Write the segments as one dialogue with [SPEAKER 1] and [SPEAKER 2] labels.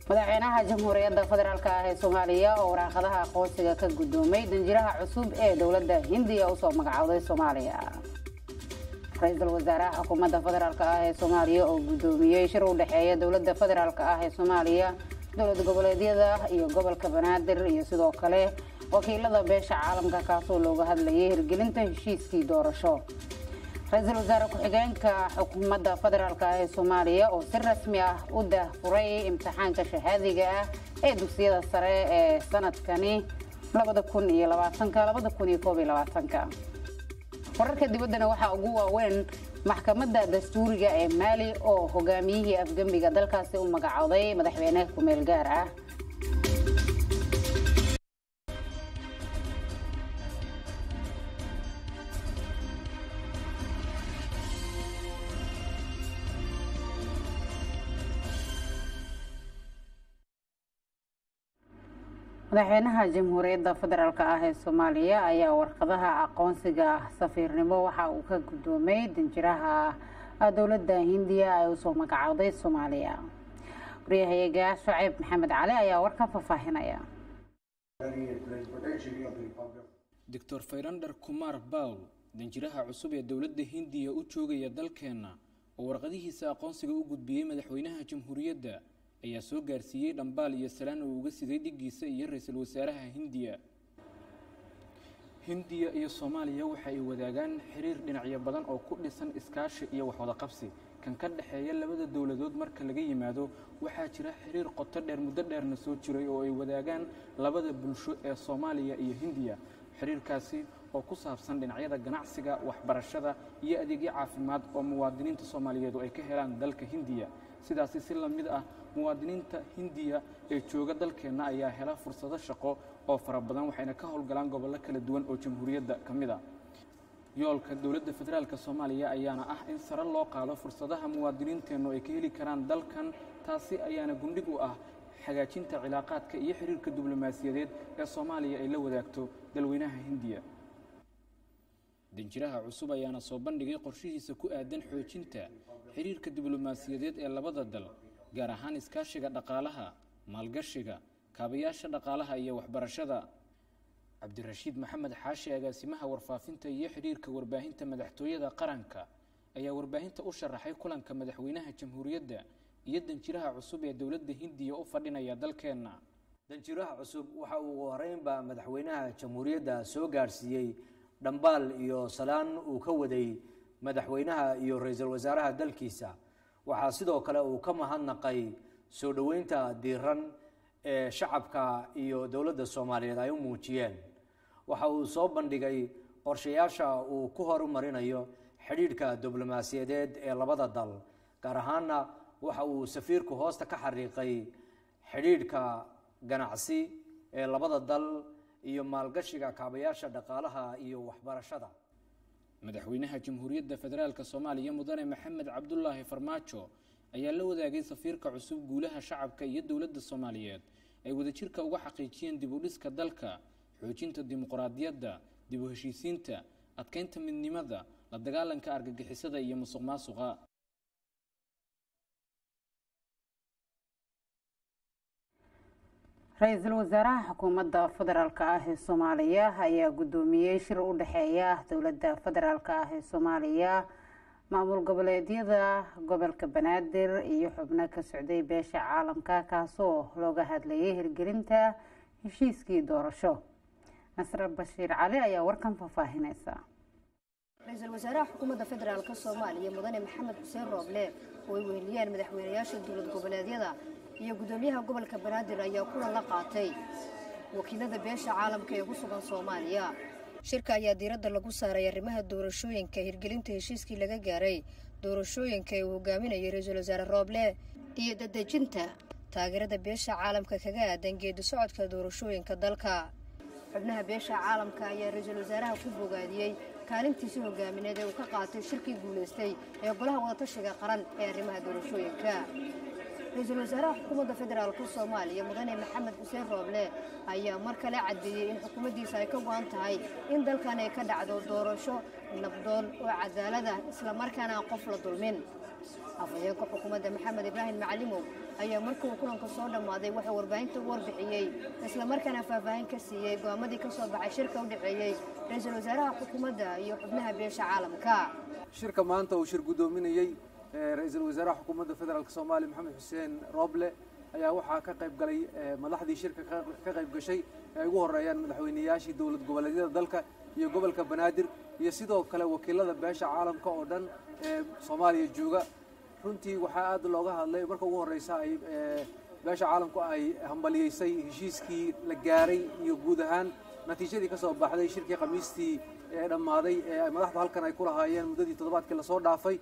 [SPEAKER 1] madaxweynaha jamhuuriyadda federaalk ah ee soomaaliya oo waraaqadaha aqoonsiga ka guddoomay danjiraha cusub ee dowladda hindiya usoo magacowday soomaaliya ra-iisul wasaaraha xukuumadda federaalk ah ee soomaaliya oo guddoomiyey shir u dhexeeya dowladda federaalk ah ee soomaaliya dowlad goboleedyada iyo gobolka banaadir iyo sidoo kale wakiilada beesha caalamka kaasoo looga hadlayay hirgelinta heshiiskii doorasho ra-iisul wasaare ku-xigeenka xukuumadda federaalk ah ee soomaaliya oo si rasmi ah u daahfuray imtixaanka shahaadiga ah ee dugsiyada sare ee sanadkani wararka dibaddana waxaa ugu waaweyn maxkamadda dastuuriga ee maali oo hogaamiyihii afgembiga dalkaasi u magacooday madaxweyne ku-meel gaar ah madaxweynaha jamhuuriyadda federaalk ah ee soomaaliya ayaa warqadaha aqoonsiga safiirnimo waxa uu ka guddoomay danjiraha dowladda hindiya ay usoo magacowday soomaaliya waryahayaga shaciib maxamed cali ayaa warkan faahfaahinaya
[SPEAKER 2] doctor fayrander kumar bawl danjiraha cusub ee dowladda hindiya u joogaya dalkeenna oo warqadihiisa aqoonsiga u gudbiyey madaxweynaha jamhuuriyadda ayaa soo gaarsiiyey dhambaal iyo salaan uu uga siday dhigiisa iyo ra-iisul wasaaraha hindiya hindiya iyo soomaaliya waxa ay wadaagaan xiriir dhinacyo badan oo ku dhisan iskaashi iyo waxwada qabsi kan ka dhexeeya labada dowladood marka laga yimaado waxaa jira xiriir qoto dheer muddo dheerna soo jiray oo ay wadaagaan labada bulsho ee soomaaliya iyo hindiya xiriirkaasi oo ku saabsan dhinacyada ganacsiga waxbarashada iyo adeegyo caafimaad oo muwaadiniinta soomaaliyeedu ay ka helaan dalka hindiya sidaasi si lamid ah muwaadiniinta hindiya ee jooga dalkeenna ayaa hela fursado shaqo oo fara badan waxayna ka howlgalaan gobollo kala duwan oo jamhuuriyadda ka mid a yoolka dowladda federaalk soomaaliya ayaana ah in sare loo qaado fursadaha muwaadiniinteennu ay ka heli karaan dalkan taasi ayaana gundhig u ah hagaajinta cilaaqaadka iyo xiriirka diblomaasiyadeed ee soomaaliya ay la wadaagto dalweynaha hindiya danjiraha cusub ayaana soo bandhigay qorshihiisa ku aadan xoojinta xiriirka diblomaasiyadeed ee labada dal gaar ahaan iskaashiga dhaqaalaha maalgashiga kaabayaasha dhaqaalaha iyo waxbarashada cabdirashiid maxamed xaashi agaasimaha warfaafinta iyo xidhiirka warbaahinta madaxtooyada qaranka ayaa warbaahinta u sharaxay kulanka madaxweynaha jamhuuriyadda iyo danjiraha cusub ee dowladda hindiya u fadhinaya dalkeenna
[SPEAKER 3] danjiraha cusub waxa uu horeynba madaxweynaha jamhuuriyadda soo gaarsiiyey dhambaal iyo salaan uu ka waday madaxweynaha iyo ra-iisul wasaaraha dalkiisa waxaa sidoo kale uu ka mahadnaqay soo dhoweynta diiran ee shacabka iyo dowladda soomaaliyeed ay u muujiyeen waxa uu soo bandhigay qorshayaasha uu ku horumarinayo xidhiidhka diblomaasiyadeed ee labada dal gaar ahaana waxa uu safiirku hoosta ka xariiqay xidhiidhka ganacsi ee labada dal iyo maalgashiga kaabayaasha dhaqaalaha iyo waxbarashada
[SPEAKER 2] madaxweynaha jamhuuriyadda federaalk soomaaliya mudane maxamed cabdulaahi farmaajo ayaa la wadaagay safiirka cusub guulaha shacabka iyo dowladda soomaaliyeed ay wadajirka uga xaqiijiyeen dib u dhiska dalka xoojinta dimuqraadiyadda dib u heshiisiinta adkeynta midnimada la dagaalanka argagixisada iyo musuq maasuqa
[SPEAKER 1] ra-iisul wasaaraha xukuumadda federaalk ah ee soomaaliya ayaa guddoomiyey shir u dhexeeya dowladda federaalk ah ee soomaaliya maamul goboleedyada gobolka banaadir iyo xubno ka socday beesha caalamka kaasoo looga hadlayay hirgelinta heshiiskii doorasho nasre bashiir cali ayaa warkan faahfaahineysa
[SPEAKER 4] ra-iisul wasaaraha xukuumadda federaalk soomaaliya mudane maxamed xuseen rooble oo ay weheliyaan madaxweynayaasha dowlad goboleedyada iyo guddoomiyaha gobolka banaadir ayaa kulan la qaatay wakiilada beesha caalamka ee ku sugan soomaaliya shirka ayaa diiradda lagu saaray arrimaha doorashooyinka hirgelinta heshiiskii laga gaaray doorashooyinka ee uu hogaaminayay ra-iisul wasaare rooble iyo dadejinta taageerada beesha caalamka kaga aadan geedi socodka doorashooyinka dalka xubnaha beesha caalamka ayaa ra-iisul wasaaraha ku bogaadiyey kaalintiisi hogaamineed ee uu ka qaatay shirkii guulaystay ee golaha wadatashiga qaran ee arrimaha doorashooyinka ra-iisul wasaaraha xukuumadda federaalk soomaaliya mudane maxamed xuseen rooble ayaa mar kale caddeeyey in xukuumaddiisa ay ka go-an tahay in dalkan ay ka dhacdo doorasho nabdoon oo cadaalad ah islamarkaana aan qof la dulmin afhayeenka xukuumadda maxamed ibraahim macalimow ayaa markii uu kulanka soo dhammaaday wuxuu warbaahinta u warbixiyey islamarkaana faahfaahin ka siiyey go'aamadii ka soo baxay shirka u dhexeeyey ra-iisul wasaaraha xukuumadda iyo xubnaha beesha caalamka
[SPEAKER 5] shirka maanta uu shir guddoominayey ra-iisul wasaaraha xukuumadda federaalk soomaaliya maxamed xuseen rooble ayaa waxaa ka qayb galay madaxdii shirka ka qayb gashay ay ugu horeeyaan madaxweyneyaashii dowlad goboleedyada dalka iyo gobolka banaadir iyo sidoo kale wakiilada beesha caalamka oo dhan ee soomaaliya jooga runtii waxaa aad looga hadlay marka ugu horeysa ay beesha caalamku ay hambaliyeysay heshiiskii la gaaray iyo guud ahaan natiijadii ka soo baxday shirkii khamiistii ee dhammaaday ee madaxdu halkan ay ku lahaayeen muddadii toddobaadkii lasoo dhaafay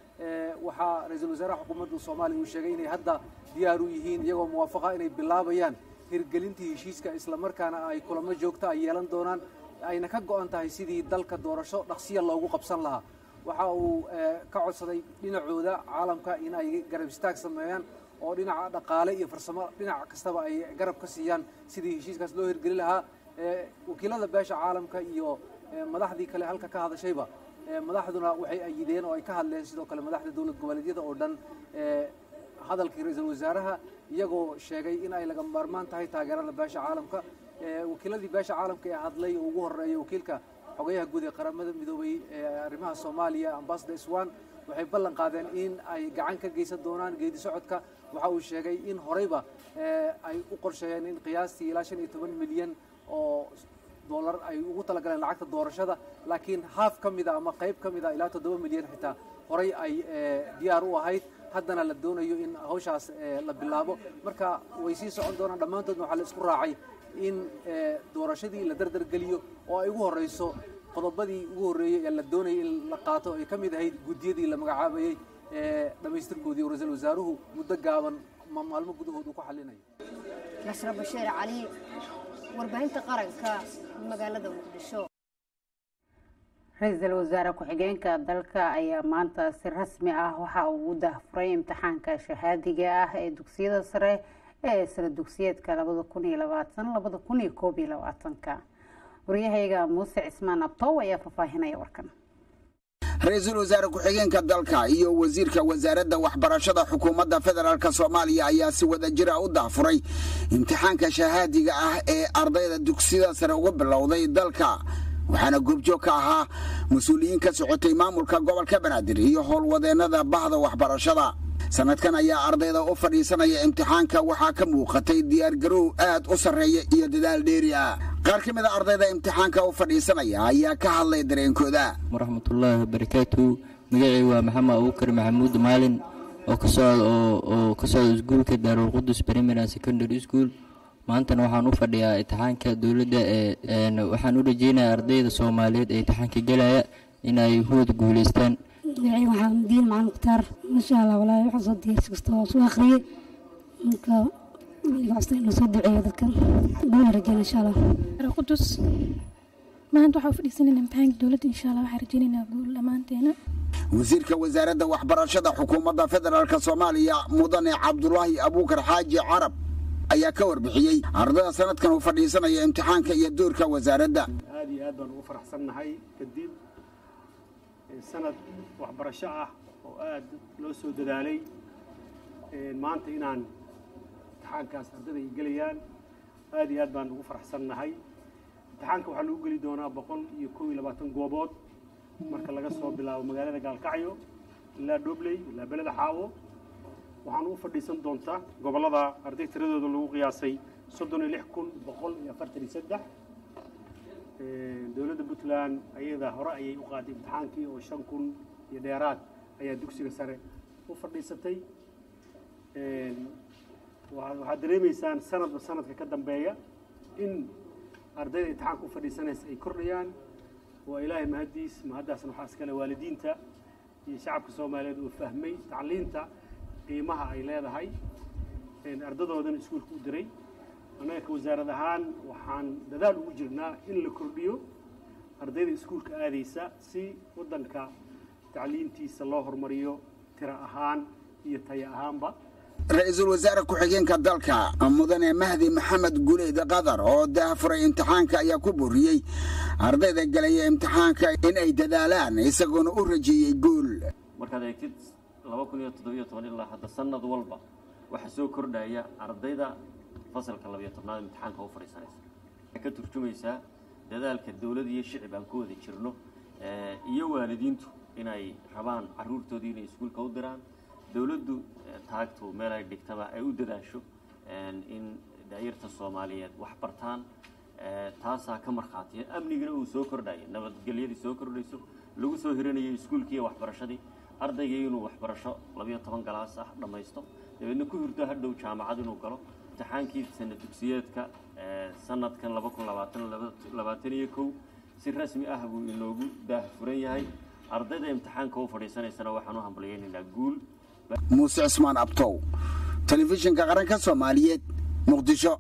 [SPEAKER 5] waxaa ra-iisul wasaaraha xukuumadda soomaaliya uu sheegay inay hadda diyaar u yihiin iyagoo muwaafaqa inay bilaabayaan hirgelintii heshiiska islamarkaana ay kulamo joogta ay yeelan doonaan ayna ka go'an tahay sidii dalka doorasho dhaqsiya loogu qabsan lahaa waxa uu ka codsaday dhinacooda caalamka in ay garab istaag sameeyaan oo dhinaca dhaqaale iyo farsamo dhinac kastaba ay garab ka siiyaan sidii heshiiskaas loo hirgeli lahaa wakiilada beesha caalamka iyo madaxdii kale halka ka hadashayba madaxduna waxay ayideen oo ay ka hadleen sidoo kale madaxda dowlad goboleedyada oo dhan hadalkii ra-iisul wasaaraha iyagoo sheegay in ay laga maarmaan tahay taageerada beesha caalamka wakiiladii beesha caalamka ee hadlay oo ugu horeeya wakiilka xogayaha guud ee qaramada midoobay ee arrimaha soomaaliya ambassador swan waxay ballan qaadeen in ay gacan ka geysan doonaan geedi socodka waxa uu sheegay in horeyba ay u qorsheeyeen in qiyaastii ilaa shan iyo toban milyan oo dollar ay ugu talagaleen lacagta doorashada laakiin haaf ka mida ama qayb ka mida ilaa toddoba milyan xitaa horey ay diyaar u ahayd haddana la doonayo in hawshaas la bilaabo marka way sii socon doonaan dhammaantoodna waxaa la isku raacay in doorashadii la dardargeliyo oo ay ugu horeyso qodobadii ugu horreeyey ee la doonayay in la qaato ay ka mid ahayd guddiyadii la magacaabayey ee dhammaystirkoodii oo ra-iisul wasaaruhu muddo gaaban maalmo gudahood uu ku xallinayo
[SPEAKER 4] nasra bashiir cali warbaahinta qaranka magaalada muqdisho
[SPEAKER 1] ra-iisul wasaare ku-xigeenka dalka ayaa maanta si rasmi ah waxa uu u dahfuray imtixaanka shahaadiga ah ee dugsiyada sare ee sala dugsiyeedka labada kun iyo labaatan labada kun iyo koob iyo labaatanka waryahayga muuse cismaan abtow ayaa faahfaahinaya warkan
[SPEAKER 6] ra-iisul wasaare ku-xigeenka dalka iyo wasiirka wasaaradda waxbarashada xukuumadda federaalk soomaaliya ayaa si wada jira u dahfuray imtixaanka shahaadiga ah ee ardayda dugsiyada sare uga bilowday dalka waxaana goobjoog ka ahaa mas-uuliyiin ka socotay maamulka gobolka banaadir iyo howlwadeennada bahda waxbarashada sanadkan ayaa ardayda u fadhiisanaya imtixaanka waxaa ka muuqatay diyaargarow aad u sarreeya iyo dadaal dheeri ah qaar ka mid a ardayda imtixaanka u fadhiisanaya ayaa ka hadlay dareenkooda
[SPEAKER 7] waraxmatullaahi wabarakaatu magacii waa maxamed abuukar maxamuud maalin oo ka socda iskuulka daarulqudus primary secondary school maantana waxaan u fadhiyaa imtixaanka dowladda ee waxaan u rajeynaya ardayda soomaaliyeed ee imtixaanka gelaya inay huwad guuleystaan
[SPEAKER 8] magacii waxaa diin macalin mukhtaar masha allah walaahi waxaa soo diyaarsi kasta oo soo akhriyey marka weliga casta in lasoo duceeyo dadkan guula rajeyna insha allah
[SPEAKER 9] qudus maanta waxaa u fadhiisanayna imtixaanka dowladda insha allah waxaa rajeynaynaa guul dhammaanteena
[SPEAKER 6] wasiirka wasaaradda waxbarashada xukuumadda federaalk soomaaliya mudane cabdulaahi abuukar xaaji carab ayaa ka warbixiyey ardada sanadkan uu fadhiisanaya imtixaanka iyo doorka wasaaradda
[SPEAKER 10] aad iyo aad baan ugu faraxsannahay kadib sanad waxbarasho ah oo aad loo soo dadaalay maanta inaan imtixaankaas ardada ay gelayaan aad iyo aad baan ugu faraxsannahay imtixaanka waxaa lagu geli doonaa boqol iyo kow iyo labaatan goobood marka laga soo bilaabo magaalada gaalkacyo ilaa dhobley ilaa beleda xaawo waxaan u fadhiisan doontaa gobollada arday tiradooda lagu qiyaasay soddon iyo lix kun boqol iyo afartan iyo saddex dowladda puntland ayada hore ayay u qaaday imtixaankii oo shan kun iyo dheeraad ayaa dugsiga sare u fadhiisatay waxaad dareemaysaan sanadba sanadka ka dambeeya in ardayda imtixaanka u fadhiisanaysa ay kordhayaan waa ilaahay mahaddiis mahaddaasna waxaa iskale waalidiinta iyo shacabka soomaaliyeed oo fahmay tacliinta qiimaha ay leedahay ardadoodan iskuulka u diray annaga ka wasaarad ahaan waxaan dadaal ugu jirnaa in la kordhiyo ardayda iskuulka aadaysa si waddanka tacliintiisa loo horumariyo tiro ahaan iyo tayo ahaanba
[SPEAKER 6] ra-iisul wasaare ku-xigeenka dalka mudane mahdi maxamed guleyd qadar oo daafuray imtixaanka ayaa ku boriyey ardayda galaya imtixaanka in ay dadaalaan isagoona u rajeeyey guul
[SPEAKER 11] markaad eegtid laba kun iyo toddobiyo toban ilaa hadda sanad walba waxaa soo kordhaya ardayda fasalka labiyo tobnaad imtixaanka u fadhiisanaysa waxay ka turjumaysaa dadaalka dowlad iyo shicib aan ku wada jirno iyo waalidiintu inay rabaan caruurtoodii inay iskuulka u diraan dowladdu taagtu meel ay dhigtaba ay u dadaasho in daayarta soomaaliyeed wax bartaan taasaa ka markhaatiya amnigina uu soo kordhaya nabadgelyadii soo kordhayso lagu soo hiranayay iskuulkii iyo waxbarashadii ardaygii inuu waxbarasho labiyo toban galaas ah dhammaysto dabeedna ku hirdo hadhow jaamacad inuu galo imtixaankii sana dugsiyeedka sanadkan laba kun labaatan labaatan iyo kow si rasmi ah buu inoogu daahfuran yahay ardayda imtixaanka u fadhiisanaysana waxaan u hambalyaynaynaa guul
[SPEAKER 6] muuse cismaan abtow telefishinka qaranka soomaaliyeed muqdisho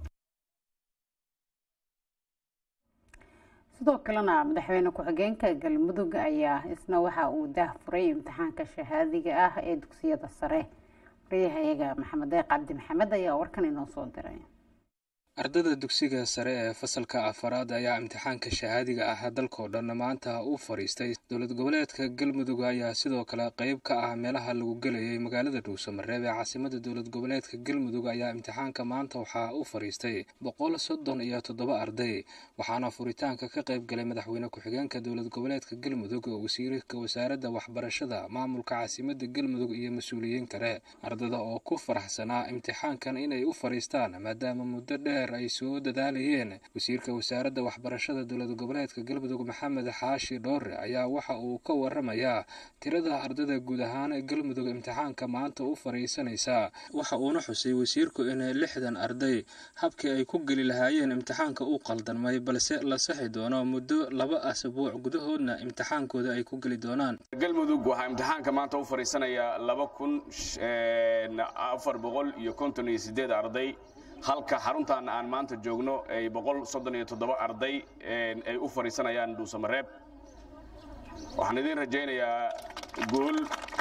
[SPEAKER 1] sidoo kalena madaxweyne ku-xigeenka galmudug ayaa isna waxa uu daahfuray imtixaanka shahaadiga ah ee dugsiyada sare wariyahayaga maxamed deeq cabdi maxamed ayaa warkan inoo soo diray
[SPEAKER 12] ardada dugsiga sare ee fasalka afaraad ayaa imtixaanka shahaadiga ah dalkao dhan maanta u fadhiistay dowlad goboleedka galmudug ayaa sidoo kale qeyb ka ah meelaha lagu gelayay magaalada dhuusamareeb ee caasimada dowlad goboleedka galmudug ayaa imtixaanka maanta waxaa u fadhiistay boqol soddon iyo toddoba arday waxaana furitaanka ka qeyb galay madaxweyne ku-xigeenka dowlad goboleedka galmudug wasiirka wasaaradda waxbarashada maamulka caasimada galmudug iyo mas-uuliyiin kale ardada oo ku faraxsanaa imtixaankan inay u fadhiistaan maadaama muddo dheer ay soo dadaalayeen wasiirka wasaaradda waxbarashada dowlad goboleedka galmudug maxamed xaashi dhoore ayaa waxa uu ka waramayaa tirada ardada guud ahaan galmudug imtixaanka maanta u fadhiisanaysa waxa uuna xusay wasiirku in lixdan arday habkii ay ku geli lahaayeen imtixaanka u qaldanmay balse la saxi doono muddo laba asbuuc gudahoodna imtixaankooda ay ku geli doonaan
[SPEAKER 13] galmudug waxaa imtixaanka maanta u fadhiisanaya laba kun afar boqol iyo konton iyo sideed arday halka xaruntan aan maanta joogno ay boqol soddon iyo toddoba arday ay u fadhiisanayaan dhuusamareeb waxaan idiin rajaynayaa guul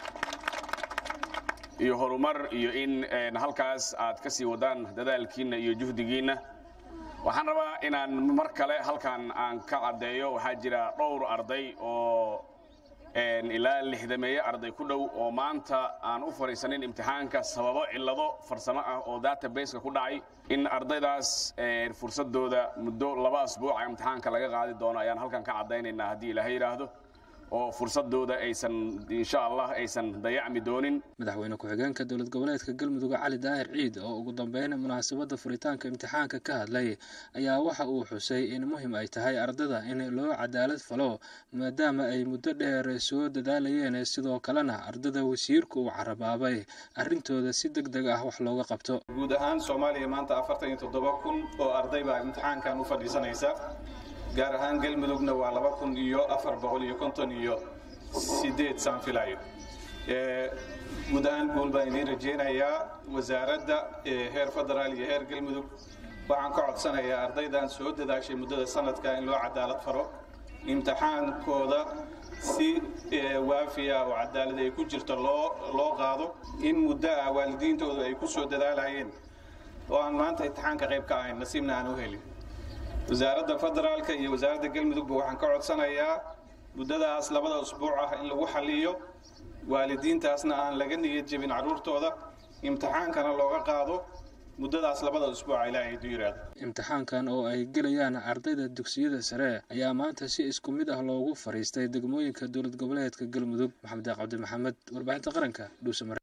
[SPEAKER 13] iyo horumar iyo in halkaas aad ka sii wadaan dadaalkiinna iyo juhdigiinna waxaan rabaa inaan mar kale halkan aan ka caddeeyo waxaa jira dhowr arday oo ilaa lixdameeye arday ku dhow oo maanta aan u fadhiisanin imtixaanka sababo cillado farsamo ah oo databaseka ku dhacay in ardaydaas fursadooda muddo laba asbuuca imtixaanka laga qaadi doono ayaan halkan ka caddaynaynaa haddii ilaahay yidhaahdo oo fursadooda aysan insha allah aysan dayacmi doonin
[SPEAKER 12] madaxweyne ku-xigeenka dowlad goboleedka galmudug cali daahir ciid oo ugu dambeyn munaasabadda furitaanka imtixaanka ka hadlay ayaa waxa uu xusay in muhim ay tahay ardada in loo cadaalad falo maadaama ay muddo dheer soo dadaalayeen sidoo kalena ardada wasiirku uu carabaabay arrintooda si deg deg ah wax looga qabto
[SPEAKER 14] guud ahaan soomaaliya maanta afartan iyo toddoba kun oo arday baa imtixaankan u fadhiisanaysa gaar ahaan galmudugna waa laba kun iyo afar boqol iyo konton iyo sideed saan filayo guud ahaan guul baan idiin rajaynayaa wasaaradda heer federaal iyo heer galmudug waxaan ka codsanayaa ardaydan soo dadaashay muddada sanadka in loo cadaalad faro imtixaankooda si waafiya oo cadaalad ay ku jirto loo loo qaado in muddo ah waalidiintooda ay ku soo dadaalayeen oo aan maanta imtixaanka qayb ka ahayn nasiibna aan u helin wasaaradda federaalka iyo wasaaradda galmudugba waxaan ka codsanayaa muddadaas labada usbuuc ah in lagu xaliyo waalidiintaasna aan laga niyad jebin carruurtooda imtixaankana looga qaado muddadaas labada usbuuca ilaahay du yiraahdo
[SPEAKER 12] imtixaankan oo ay gelayaan ardayda dugsiyada sare ayaa maanta si isku mid ah loogu fariistay degmooyinka dowlad goboleedka galmudug maxamed cabdi maxamed warbaahinta qaranka dhuusamare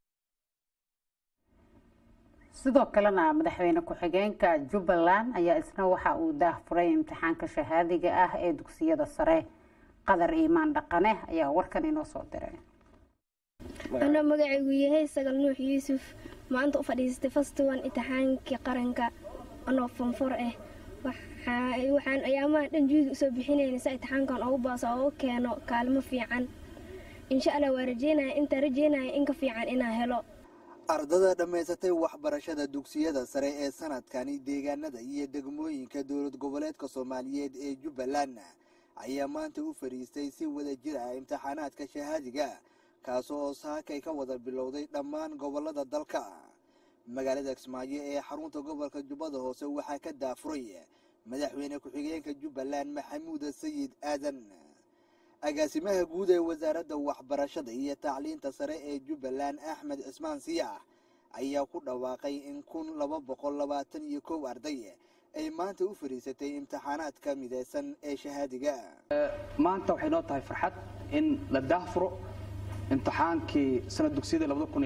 [SPEAKER 1] sidoo kalena madaxweyne ku-xigeenka jubbaland ayaa isna waxa uu daahfuray imtixaanka shahaadiga ah ee dugsiyada sare qadar iimaan dhaqane ayaa warkan inoo soo diray
[SPEAKER 15] anoo magacaygu yahay sagal nuux yuusuf maanta u fadhiistay fastiwan imtixaankii qaranka anoo fonfor ah waxaan ayaamaha dhan juudi usoo bixinayna si imtixaankan ugu baaso oo u keeno kaalmo fiican insha allah waa rajeynaya intaa rajeynaya in ka fiican inaa helo
[SPEAKER 16] ardada dhammaysatay waxbarashada dugsiyada sare ee sanadkani deegaanada iyo degmooyinka dowlad goboleedka soomaaliyeed ee jubbaland ayaa maanta u fadhiistay si wada jir ah imtixaanaadka shahaadiga kaas oo saakay ka wada bilowday dhammaan gobolada dalka magaalada kismaayo ee xarunta gobolka jubbada hoose waxaa ka daafuray madaxweyne ku-xigeenka jubbaland maxamuud sayid aadan agaasimaha guud ee wasaaradda waxbarashada iyo tacliinta sare ee jubbaland axmed cismaan siyax ayaa ku dhawaaqay in kun laba boqol labaatan iyo kow arday ay maanta u fadhiisatay imtixaanaadka mideysan ee shahaadiga
[SPEAKER 17] maanta waxay noo tahay farxad in la daahfuro imtixaankii sanad dugsiyada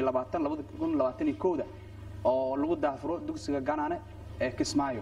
[SPEAKER 17] da oo lagu daahfuro dugsiga ganane ee kismaayo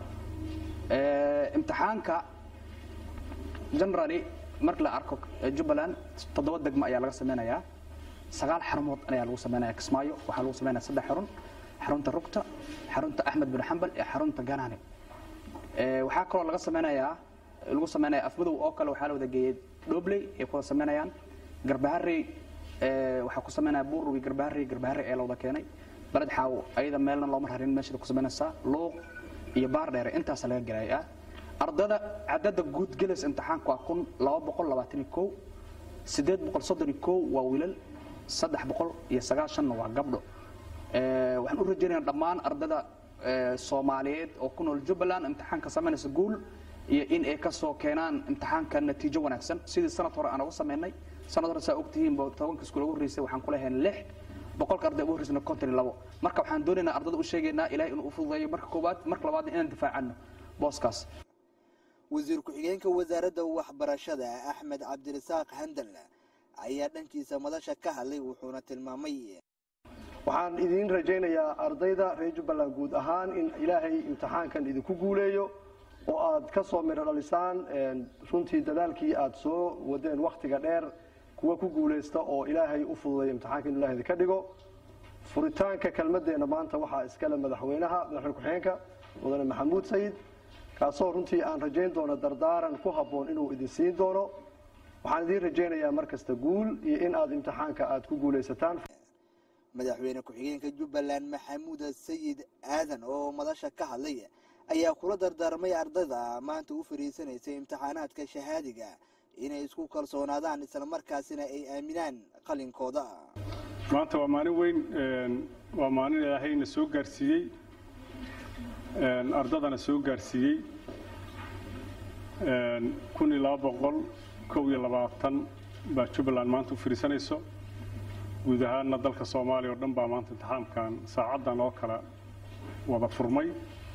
[SPEAKER 17] imtixaanka generally marka la arko jubbaland toddoba degmo ayaa laga sameynayaa sagaal xarumood ayaa lagu sameynaya kismaayo waxaa lagu sameynaya saddex xarun xarunta rugta xarunta axmed bin xambal iyo xarunta ganane waxaa kaloo laga sameynayaa lagu sameynaya afmadow oo kale waxaa la wada geeyey dhobley ay ku wada sameynayaan garbaharey waxaa ku sameynaya buurrugi garbaharey garbaharey ee la wada keenay baled xaawo ayada meelna looma rarin meeshaad ku samaynaysaa luuq iyo baar dheere intaasa laga gelaya ardada cadada guud gelaysa imtixaanka waa kun laba boqol labaatan iyo kow sideed boqol soddon iyo kow waa wiilal saddex boqol iyo sagaashanna waa gabdho waxaan u rajaynayaa dhammaan ardada soomaaliyeed oo ku nool jubbaland imtixaanka samaynaysa guul iyo in ay kasoo keenaan imtixaanka natiijo wanaagsan sidii sanad hore aan uga sameynay sanad hore saa ogtihiin tobanka iskuul ugu horreysay waxaan ku lehayn lix boqolka arday ugu horreysana konton iyo labo marka waxaan doonaynaa ardada u sheegaynaa ilahay inuu u fududeeyo marka koowaad marka labaadna inaan difaacano booskaas
[SPEAKER 16] wasiir ku-xigeenka wasaaradda waxbarashada axmed cabdirasaaq handal ayaa dhankiisa madasha ka hadlay wuxuuna tilmaamay
[SPEAKER 18] waxaan idiin rajaynayaa ardayda reer jubbaland guud ahaan in ilaahay imtixaankan idinku guuleeyo oo aad ka soo midho dhalisaan runtii dadaalkii aad soo wadeen wakhtiga dheer kuwa ku guulaysta oo ilaahay u fududay imtixaanka inu ilahay idinka dhigo furitaanka kelmadeenna maanta waxaa iskale madaxweynaha madaxweyne ku-xigeenka mudane maxamuud sayid kaasoo runtii aan rajayn doono dardaaran ku habboon inuu idin siin doono waxaan idiin rajaynayaa mar kasta guul iyo in aad imtixaanka aad ku guulaysataan
[SPEAKER 16] madaxweyne ku-xigeenka jubbaland maxamuud sayid aadan oo madasha ka hadlay ayaa kula dardaarmay ardayda maanta u fariisanaysay imtixaanaadka shahaadiga inay isku kalsoonaadaan islamarkaasina ay aaminaan qalinkooda
[SPEAKER 10] maanta waa maalin weyn waa maalin ilaahayna soo gaarsiiyey ardadana soo gaarsiiyey kun iyo laba boqol kow iyo labaatan baa jubbaland maanta u fariisanayso guud ahaanna dalka soomaaliya oo dhan baa maanta imtixaamkan saacaddan oo kale wada furmay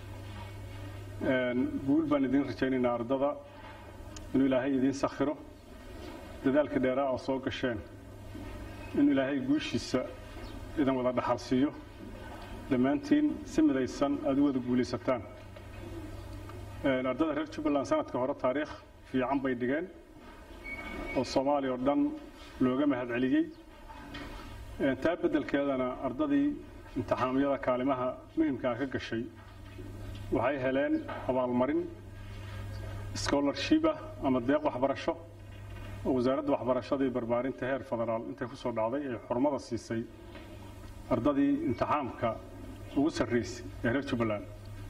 [SPEAKER 10] guul baan idiin rajaynaynaa ardada inuu ilaahay idiin sakhiro dadaalka dheeraa oo soo gasheen inuu ilaahay guushiisa idan wada dhaxal siiyo dhammaantiin si midaysan aada u wada guulaysataan ardada reer jubbaland sanadka hore taariikh fiican bay dhigeen oo soomaaliya oo dhan looga mahadceliyey taa beddelkeedana ardadii imtixaamyada kaalimaha muhimkaa ka gashay waxay heleen abaalmarin scholarshipah ama deeq waxbarasho oo wasaaradda waxbarashada iyo barbaarinta heer federaal intay ku soo dhacday ay xurmada siisay ardadii imtixaamka ugu sarraysay ee reer jubbaland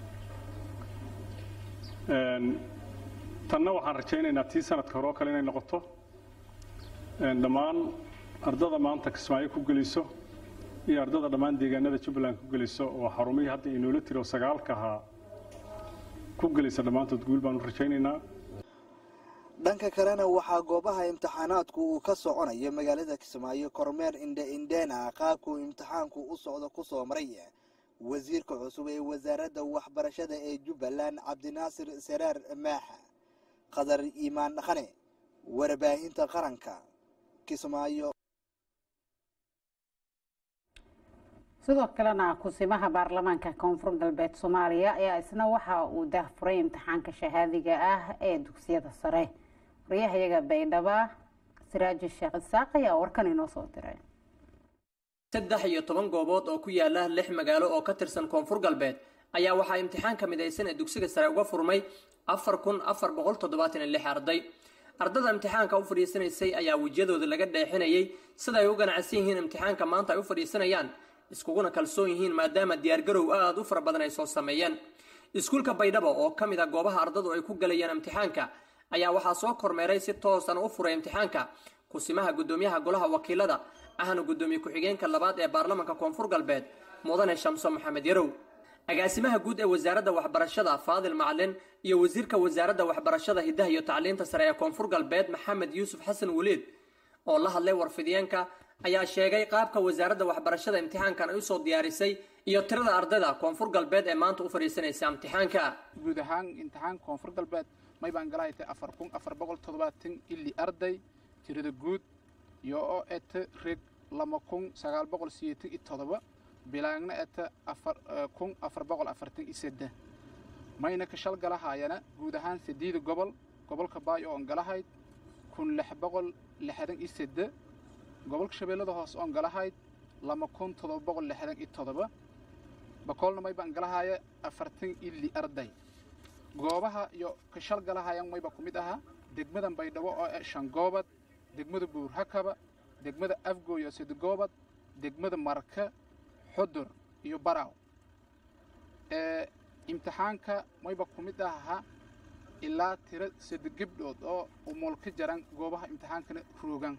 [SPEAKER 10] tanna waxaan rajaynaynaa tii sanadka hore oo kale inay noqoto dhammaan ardada maanta kismaayo ku geliso iyo ardada dhammaan deegaanada jubbaland ku geliso oo xarumihii hadda inoola tiro sagaalka ahaa ku gelaysa dhammaantood guul baan u rajaynaynaa
[SPEAKER 16] dhanka kalena waxaa goobaha imtixaanaadku uu ka soconayo magaalada kismaayo kormeer indhe indheena qaabkuu imtixaanku u socdo ku soo maray wasiirka cusub ee wasaaradda waxbarashada ee jubbaland cabdinaasir saraar maaxa qadar iimaan dhaqane warbaahinta qaranka kismaayo
[SPEAKER 1] sidoo kalena kusimaha baarlamaanka koonfur galbeed soomaaliya ayaa isna waxa uu daahfuray imtixaanka shahaadiga ah ee dugsiyada sare waryahayaga baydhaba siraaji sheekh isaaq ayaa warkan inoo soo diray
[SPEAKER 19] saddex iyo toban goobood oo ku yaala lix magaalo oo ka tirsan koonfur galbeed ayaa waxaa imtixaanka midaysan ee dugsiga sare uga furmay afar kun afar boqol toddobaatan iyo lix arday ardada imtixaanka u fadhiisanaysay ayaa wejiyadooda laga dheexinayay sida ay u ganacsan yihiin imtixaanka maanta ay u fadhiisanayaan iskuguna kalsoon yihiin maadaama diyaargarow aad u fara badan ay soo sameeyeen iskuulka baydhabo oo ka mid a goobaha ardadu ay ku galayaan imtixaanka ayaa waxaa soo kormeeray si toosan u furay imtixaanka kusimaha gudoomiyaha golaha wakiilada ahna gudoomiye ku-xigeenka labaad ee baarlamaanka koonfur galbeed mudane shamso maxamed yarow agaasimaha guud ee wasaaradda waxbarashada faadil macalin iyo wasiirka wasaaradda waxbarashada hiddaha iyo tacliinta sare ee koonfur galbeed maxamed yuusuf xasan weliid oo la hadlay warfidiyeenka ayaa sheegay qaabka wasaaradda waxbarashada imtixaankan ay usoo diyaarisay iyo tirada ardayda koonfur galbeed ee maanta u fadhiisanaysa imtixaanka
[SPEAKER 17] guud ahaan imtixaanka koonfur galbeed may baan gala haytay afar kun afar boqol toddobaatan ili arday tirada guud iyo oo eta reg lama kun sagaal boqol sideetan iyo toddoba bilaagna eta afar kun afar boqol afartan iyo seddex mayna ka shal galahaayana guud ahaan sideeda gobol gobolka baay oon galahayd kun lix boqol lixdan iyo seddex gobolka shabeellada hoose oon galahayd lama kun toddoba boqol lixdan iyo toddoba bakoolna may baan galahaaya afartan ili arday goobaha iyo ka shal galahayan mayba ku mid ahaa degmada baydhabo oo ah shan goobad degmada buurhakaba degmada afgooyo sida goobad degmada marka xudur iyo baraaw imtixaanka mayba ku mid ahaa ilaa tiro saddex gabdhood oo umul ka jaran goobaha imtixaankana roogan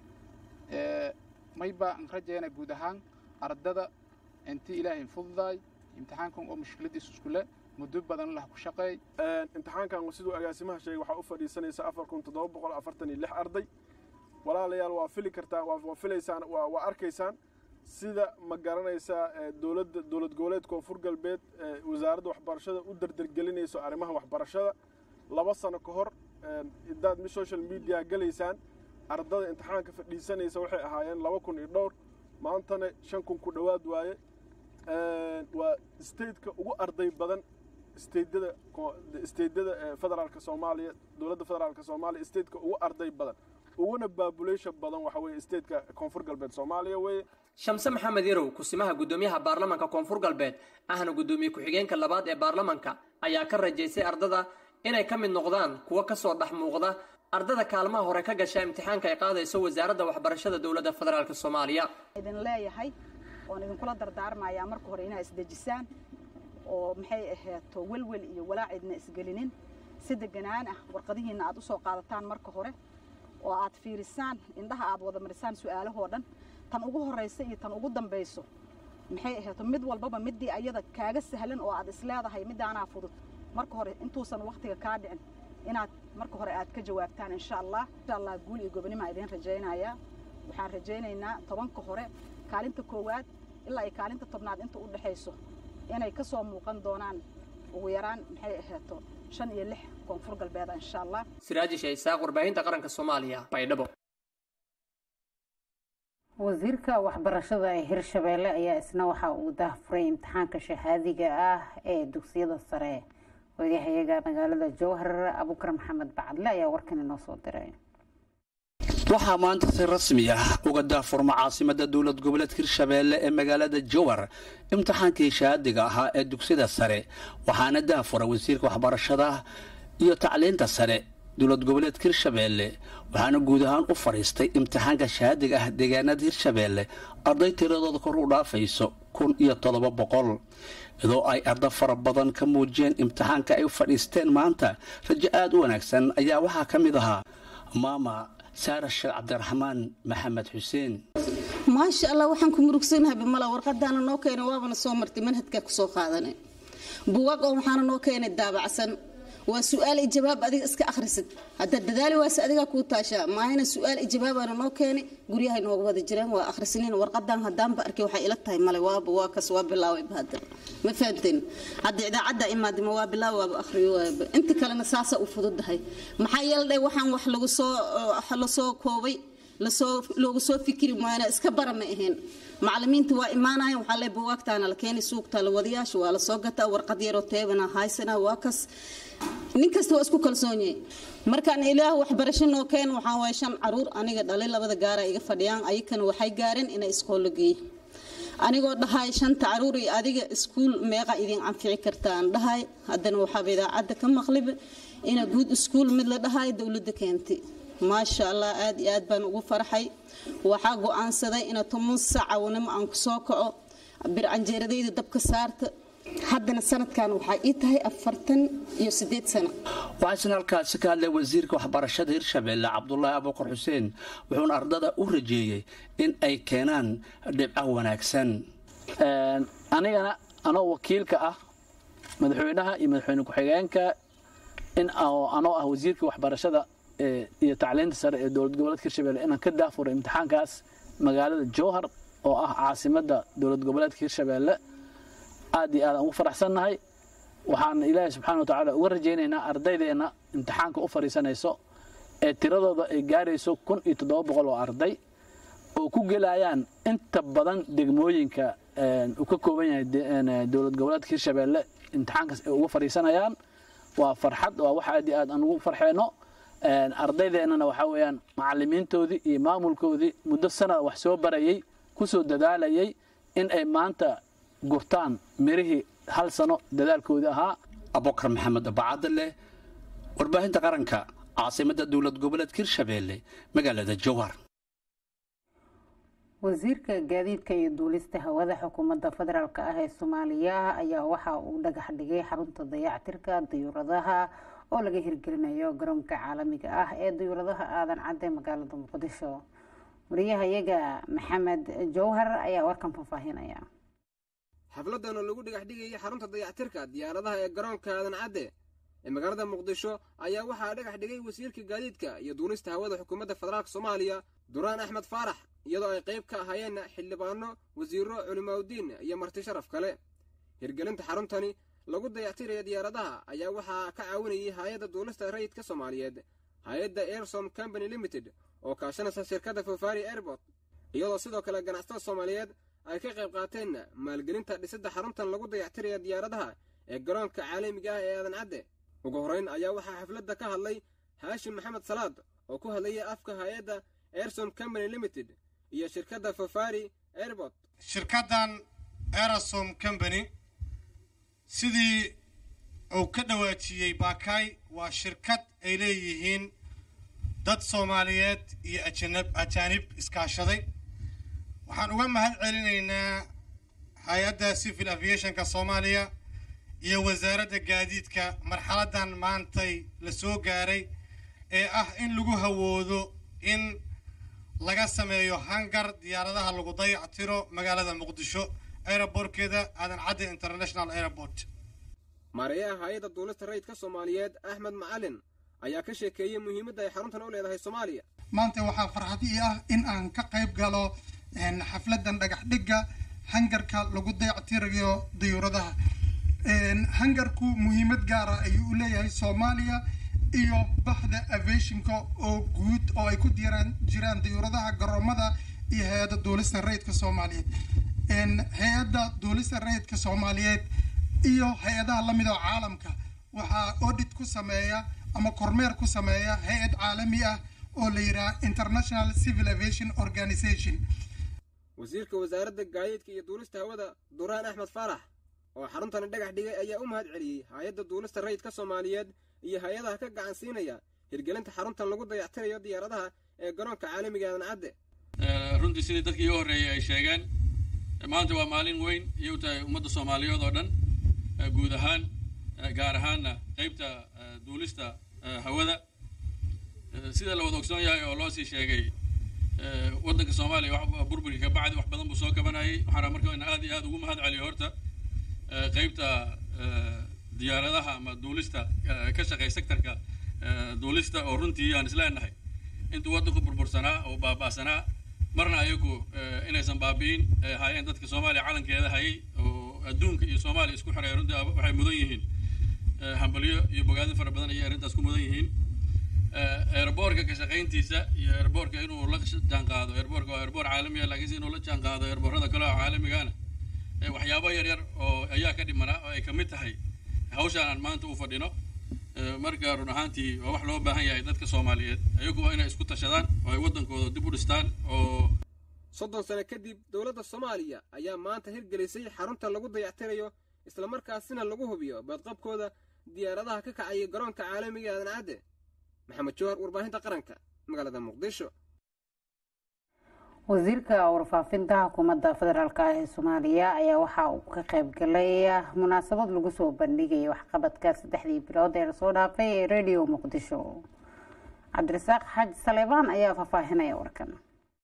[SPEAKER 17] mayba aan rajayna guud ahaan ardada intii ilaahay fududaay imtixaankan oo mushkiladiisu iskule muddo badan lah ku shaqeey
[SPEAKER 20] imtixaankan siduu agaasimaha sheegay waxaa u fadhiisanaysa afar kun toddoba boqol afartan iyo lix arday walaalayaal waa fili kartaa waa filaysaan waa arkaysaan sida ma garanaysaa dowladda dowlad goboleed koonfur galbeed wasaaradda waxbarashada u dardargelinayso arrimaha waxbarashada laba sano ka hor hadaad mi social media galaysaan ardada imtixaanka fadhiisanaysa waxay ahaayeen laba kun iyo dhowr maantana shan kun ku dhowaad waaye waa stateka ugu arday badan stateda stateda federaalka soomaaliya dowladda federaalka soomaaliya stateka ugu arday badan uguna baabulation badan waxa weeye stateka koonfur galbeed soomaaliya weeye
[SPEAKER 19] shamse maxamed yarow kusimaha guddoomiyaha baarlamanka koonfur galbeed ahna guddoomiye ku-xigeenka labaad ee baarlamanka ayaa ka rajaysay ardada inay ka mid noqdaan kuwa kasoo dhex muuqda ardada kaalmaha hore ka gasha imtixaanka ay qaadayso wasaaradda waxbarashada dowladda federaalk soomaaliya
[SPEAKER 21] idin leeyahay oon idinkula dardaarmayaa marka hore inaa isdejisaan oo maxay ahaato welwel iyo walaac idna isgelinin si deganaan ah warqadihiinna aad usoo qaadataan marka hore oo aad fiirisaan indhaha aad wada marisaan su-aalahoo dhan tan ugu horraysa iyo tan ugu dambayso maxay ahaato mid walbaba midii ayada kaaga sahlan oo aad isleedahay midaanaa fudud marka hore intuusan waktiga kaa dhicin inaad marka hore aad ka jawaabtaan insha allah insha allah guul iyo gobonimaa idiin rajaynayaa waxaan rajaynaynaa tobanka hore kaalinta koowaad ilaa ay kaalinta tobnaad inta u dhexayso inay ka soo muuqan doonaan ugu yaraan maxay ahaato shan iyo lix koonfur galbeeda insha allah
[SPEAKER 19] siraaji shaysaaq warbaahinta qaranka soomaaliya baydhabo
[SPEAKER 1] wasiirka waxbarashada ee hirshabeelle ayaa isna waxa uu daahfuray imtixaanka shahaadiga ah ee dugsiyada sare wadayahayaga magaalada jowhar abukar maxamed bacadle ayaa warkan inoo soo diray
[SPEAKER 22] waxaa maanta si rasmi ah uga daafurma caasimada dowlad goboleedka hirshabeelle ee magaalada jowhar imtixaankii shahaadiga ahaa ee dugsiyada sare waxaana daafura wasiirka waxbarashada iyo tacliinta sare dowlad goboleedka hirshabeelle waxaana guud ahaan u fadhiistay imtixaanka shahaadiga ah deegaanada hirshabeelle arday tiradooda kor u dhaafayso kun iyo toddoba boqol iyadoo ay arda fara badan ka muujiyeen imtixaanka ay u fadhiisteen maanta rajo aada u wanaagsan ayaa waxaa ka mid ahaa maama saara sheekh cabdiraxmaan maxamed xuseen
[SPEAKER 23] maasha allah waxaan ku murugsanahay bimala warqadaana noo keenay waabana soo martay manhajkaa kusoo qaadanay buwaag oo waxaana noo keenay daabacsan waa su-aal iyo jawaab adiga iska akhrisid haddaad dadaali waase adigaa kuu taashaa maahayna su-aal iyo jawaabaana noo keenay guryahay nooga wada jireen waa akhrisniin warqadan haddaanba arkay waxay ila tahay male waaba waa kas waa bilaaway hadda ma fahamteen hadda idaacadda imaadima waa bilaaw waaba akhriyo waaba inta kalena saasa u fududahay maxaa yeeldhay waxaan wax lagu soo lasoo koobay lasoo loogu soo fikiri maayna iska bara ma ahayn macalimiinta waa imaanayan waxaa le buwaagtaana la keenay suugta la wadayaasha waa lasoo gataa warqad yaroo teebana haysana waa kas nin kasta waa isku kalsoonyahay markaan ilaah waxbarasho noo keen waxaa waaya shan caruur aniga dhalay labada gaara iga fadhiyaan ayakana waxay gaareen inay iskoollo geeya anigoo dhahay shanta caruur iyo adiga iskuul meeqa idin anfici kartaan dhahay haddana waxaaba idaacadda ka maqliba ina guud iskuul mid la dhahay dowladda keentay maasha allah aad iyo aad baan ugu farxay waxaa go-aansaday ina toban sacawnimo aan ku soo kaco bircanjeeradayda dabka saarta haddana sanadkan waxaa ii tahay afartan iyo sideed sano
[SPEAKER 22] waxaasna halkaasi ka hadlay wasiirka waxbarashada hirshabeelle cabdulaahi abuukar xuseen wuxuuna ardada u rajeeyey in ay keenaan dhibco wanaagsan
[SPEAKER 24] anigana
[SPEAKER 22] anoo wakiilka ah madaxweynaha iyo madaxweyne ku-xigeenka in anoo ah wasiirka waxbarashada iyo tacliinta sare ee dowlad goboleedka hirshabelle inaan ka daafuro imtixaankaas magaalada jowhar oo ah caasimadda dowlad goboleedka hirshabelle aad iyo aad aan ugu faraxsannahay waxaan ilaahay subxaana wa tacaala uga rajaynaynaa ardaydeenna imtixaanka u fadhiisanayso ee tiradooda ay gaarayso kun iyo toddoba boqol oo arday oo ku gelayaan inta badan degmooyinka uu ka kooban yahay dowlad goboleedka hirshabelle imtixaankaas ay uga fadhiisanayaan waa farxad waa wax aad iyo aad aan ugu farxeyno ardaydeenana waxaa weeyaan macalimiintoodii iyo maamulkoodii muddo sanada wax soo barayay ku soo dadaalayay in ay maanta gurtaan mirihii hal sano dadaalkoodii ahaa abubakar maxamed abacadde leh warbaahinta qaranka caasimadda dowlad goboleedka hirshabelle magaalada jowhar
[SPEAKER 1] wasiirka gaadiidka iyo duulista hawada xukuumadda federaalk ah ee soomaaliya ayaa waxa uu dhagax dhigay xarunta dayactirka dayuuradaha oo laga hirgelinayo garoonka caalamiga ah ee dayuuradaha aadan cadde magaalada muqdisho wariyahayaga maxamed jowhar ayaa warkan faahfaahinaya
[SPEAKER 2] xafladan oo lagu dhagax dhigayay xarunta dayactirka diyaaradaha ee garoonka aadan cadde ee magaalada muqdisho ayaa waxaa dhagax dhigay wasiirka gaadiidka iyo duulista hawada xukuumadda federaalk soomaaliya duraan axmed faarax iyadoo ay qayb ka ahaayeen xildhibaano wasiiro culimaaudiin iyo marti sharaf kale hirgelinta xaruntani lagu dayactiraya diyaaradaha ayaa waxaa ka caawinayay hay-adda duulista rayidka soomaaliyeed hay-adda airsom company limited oo kaashanaysa shirkadda fofari airbort iyadoo sidoo kale ganacsatada soomaaliyeed ay ka qayb qaateen maalgelinta dhisidda xaruntan lagu dayactiraya diyaaradaha ee garoonka caalamiga ah ee aadan cadde ugu horrayn ayaa waxaa xafladda ka hadlay haashim maxamed salaad oo ku hadlayay afka hay-adda airsom company limited iyo shirkadda fofari airbort
[SPEAKER 3] shirkaddan erasom company sidii uu ka dhawaajiyey baakaay waa shirkad ay leeyihiin dad soomaaliyeed iyo ajaanib iskaashaday waxaan uga mahad celinaynaa hay-adda civil aviationka soomaaliya iyo wasaaradda gaadiidka marxaladdan maantay la soo gaaray ee ah in lagu hawoodo in laga sameeyo hangar diyaaradaha lagu dayactiro magaalada muqdisho aerobortkeeda aadan cadde international airport
[SPEAKER 2] maareeyaha hay-adda duulista rayidka soomaaliyeed axmed macalin ayaa ka sheekeeyey muhiimadda ay xaruntan u leedahay soomaaliya
[SPEAKER 5] maanta waxaa farxad ii ah in aan ka qayb galo xafladan dhagax dhigga hangarka lagu dayactirayo dayuuradaha hangarku muhiimad gaara ayuu u leeyahay soomaaliya iyo baxda aviationka oo guud oo ay ku diraan jiraan dayuuradaha garoomada iyo hay-adda duulista rayidka soomaaliyeed hay-adda duulista rayidka soomaaliyeed iyo hay-adaha lamid oo caalamka waxaa audit ku sameeya ama kormeer ku sameeya hay-ad caalami ah oo la yidhaha international civil aviation organization
[SPEAKER 2] wasiirka wasaaradda gaadiidka iyo duulista hawada duraan axmed faarax oo xaruntani dhagax dhigay ayaa u mahad celiyey hay-adda duulista rayidka soomaaliyeed iyo hay-adaha ka gacan siinaya hirgelinta xaruntan lagu dayactirayo diyaaradaha ee garoonka caalamiga aadan cadde
[SPEAKER 24] runtii sidii dadkii iga horreeyey ay sheegeen maanta waa maalin weyn iyo u tahay ummadda soomaaliyeed oo dhan guud ahaan gaar ahaanna qaybta duulista hawada sida la wada ogsoon yahay oo loo sii sheegay waddanka soomaaliya burburkii ka bacdi wax badan buu soo kabanayay waxaana marka in aad iyo aad ugu mahad celiyo horta qaybta diyaaradaha ama duulista ka shaqeey sektorka duulista oo runtii aan isleenahay intuu waddanku burbursanaa oo baaba'sanaa marna ayagu inaysan baabi'in haayeen dadka soomaaliya calankeeda hayay oo adduunka iyo soomaaliya isku xiray runtii waxay mudan yihiin hambalyo iyo bogaadin fara badan ayay arrintaas ku mudan yihiin airboorka ka shaqayntiisa iyo airboorka inuu la jaan qaado airboorka waa airboor caalami ah laakiinse inuu la jaan qaado airboorada kale oo caalamigana waxyaabo yar yar oo ayaa ka dhimanaa oo ay ka mid tahay hawshaan aan maanta u fadhino marka run ahaantii waa wax loo baahan yahay dadka soomaaliyeed ayagu waa inay isku tashadaan oo ay waddankooda dib u dhistaan oo
[SPEAKER 2] soddon sano kadib dowladda soomaaliya ayaa maanta hirgelisay xarunta lagu dayactirayo islamarkaasina lagu hubiyo badqabkooda diyaaradaha ka kacaya garoonka caalamiga aadan cadde maxamed jowhar warbaahinta qaranka magaalada muqdisho
[SPEAKER 1] wasiirka warfaafinta xukuumadda federaalk ah ee soomaaliya ayaa waxa uu ka qayb galay munaasabad lagu soo bandhigaya waxqabadka saddexdii bilood ee lasoo dhaafay ee radio muqdisho cabdirasaaq xaaji saleebaan ayaa faahfaahinaya warkan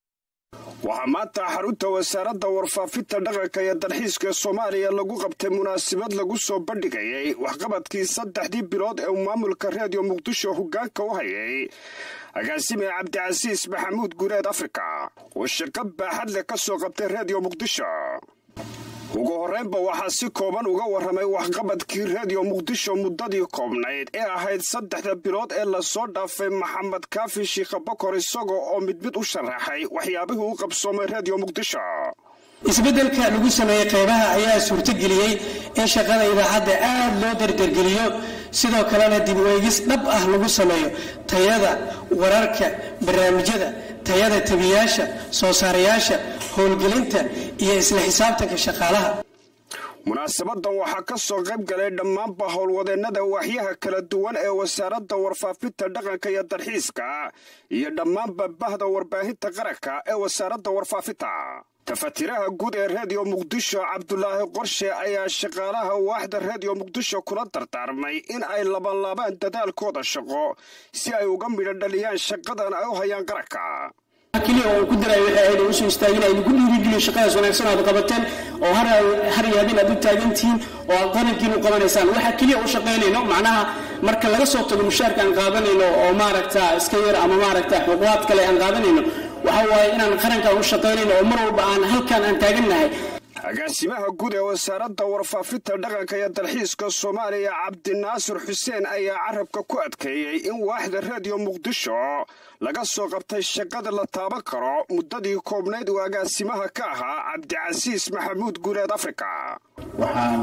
[SPEAKER 4] waxaa maanta xarunta wasaaradda warfaafinta dhaqanka iyo dalxiiska soomaaliya lagu qabtay munaasabad lagu soo bandhigayay waxqabadkii saddexdii bilood ee uu maamulka reediyo muqdisho hoggaanka u hayay agaasime cabdicasiis maxamuud guureed afrika oo shaqo baaxad leh ka soo qabtay reediyo muqdisho ugu horraynba waxaa si kooban uga warramay waxqabadkii reediyo muqdisho muddadii koobnayd ee ahayd saddexda bilood ee lasoo dhaafay maxamed kaafi shiikha bokor isagoo oo mid mid u sharaxay waxyaabihii u qabsoomay reediyo muqdisho
[SPEAKER 7] isbeddelka lagu sameeyey qaybaha ayaa suurtogeliyey in shaqada idaacadda aad loo dardargeliyo sidoo kalena dib weegis dhab ah lagu sameeyo tayada wararka barnaamijyada tayada tebiyaasha soo saarayaasha howlgelinta iyo isla xisaabtanka shaqaalaha
[SPEAKER 4] munaasabadan waxaa ka soo qayb galay dhammaanba howlwadeennada waaxyaha kala duwan ee wasaaradda warfaafinta dhaqanka iyo dalxiiska iyo dhammaanba bahda warbaahinta qaranka ee wasaaradda warfaafinta tafatiraha guud ee reediyo muqdisho cabdulaahi qorshe ayaa shaqaalaha waaxda reediyo muqdisho kula dardaarmay in ay labanlaabaan dadaalkooda shaqo si ay uga midho dhaliyaan shaqadan ay u hayaan qaranka
[SPEAKER 7] keliya oo ku daray waxay ahayd usoo istaagin ay lagu dhiirigeliyo shaqadaas wanaagsan aad qabateen oo har har yaabin aad u taagan tihiin oo aad qarankiin u qabanaysaan waxa keliya u shaqaynayno macnaha marka laga soo tago mushaarka aan qaadanayno oo maaragta iska yar ama maaragta xuquuqaad kale aan qaadanayno waxa waaye inaan qaranka u shaqaynayno oo mar walba aan halkan aan taagannahay
[SPEAKER 4] agaasimaha guud ee wasaaradda warfaafinta dhaqanka iyo dalxiiska soomaaliya cabdinaasir xuseen ayaa carabka ku adkeeyey in waaxda reediyo muqdisho laga soo qabtay shaqada la taaban karo muddadii koobnayd uu agaasimaha ka ahaa cabdicasiis maxamuud guuleed afrika
[SPEAKER 8] waxaan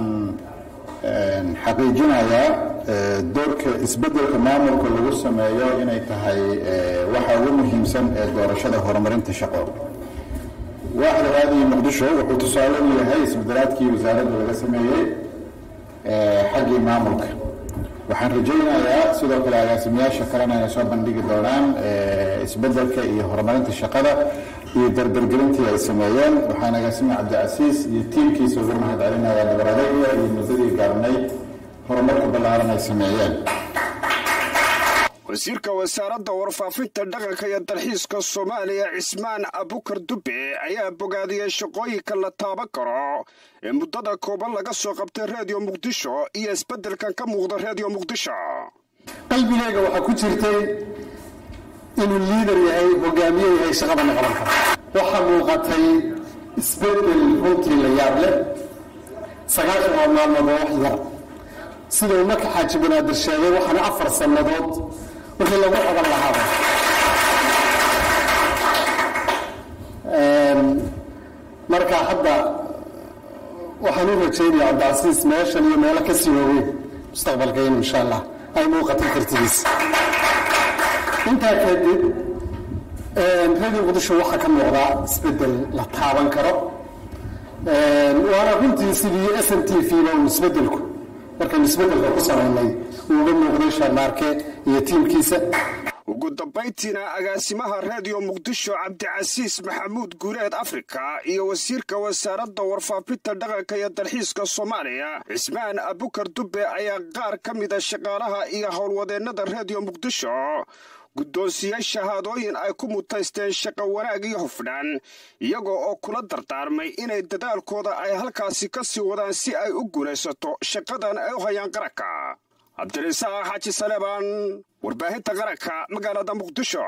[SPEAKER 8] xaqiijinayaa doorka isbeddelka maamulka lagu sameeyo inay tahay waxa ugu muhiimsan ee doorashada horumarinta shaqo waaxda raadiyo muqdisho wuxuu tusaale u yahay isbedelaadkii wasaaradda laga sameeyey xaggii maamulka waxaan rajaynayaa sidoo kale agaasimayaasha kalena inay soo bandhigi doonaan isbedelka iyo horumarinta shaqada iyo dardargelintii ay sameeyeen waxaan agaasime cabdicasiis iyo tiimkiisa ugu mahad celinaya dabaradayda iyo muddadii gaarnay horumarka ballaaran ay sameeyeen
[SPEAKER 4] wasiirka wasaaradda warfaafinta dhaqanka iyo dalxiiska soomaaliya cismaan abukar dube ayaa bogaadiyey shaqooyinka la taaban karo ee muddada kooban laga soo qabtay reediyo muqdisho iyo isbeddelkan ka muuqda reediyo muqdisho
[SPEAKER 7] qalbigayga waxaa ku jirtay inuu liidar yahay hogaamiye yahay shaqadana qaban kara waxaa muuqatay isbeddel runtii la yaab leh sagaashan waa maalmood oo wax yar sida uu marka xaaji banaadir sheegay waxaana afar sannadood wixii lagu qaban lahaaba marka hadda waxaan u rajaynaya cabdicasiis meeshan iyo meelo ka sii waaweyn mustaqbalkaynu insha allah ay muuqato kartidiis intaa kadib radio muqdisho waxaa ka muuqdaa isbedel la taaban karo waana runtii sidii s n t v ba uu isbedelku markaynu isbedelka ku samaynay uuga muuqday sharmaarke iyo tiimkiisa
[SPEAKER 4] ugu dambayntiina agaasimaha reediyo muqdisho cabdicasiis maxamuud guuleed afrika iyo wasiirka wasaaradda warfaafinta dhaqanka iyo dalxiiska soomaaliya cismaan abukar dube ayaa qaar ka mida shaqaalaha iyo howlwadeennada reediyo muqdisho guddoonsiyey shahaadooyin ay ku mutaysteen shaqo wanaag iyo hufdhaan iyagoo oo kula dardaarmay inay dadaalkooda ay halkaasi ka sii wadaan si ay u guulaysato shaqadan ay u hayaan qaranka cabdirasaaq xaaji saleebaan warbaahinta qaranka magaalada muqdisho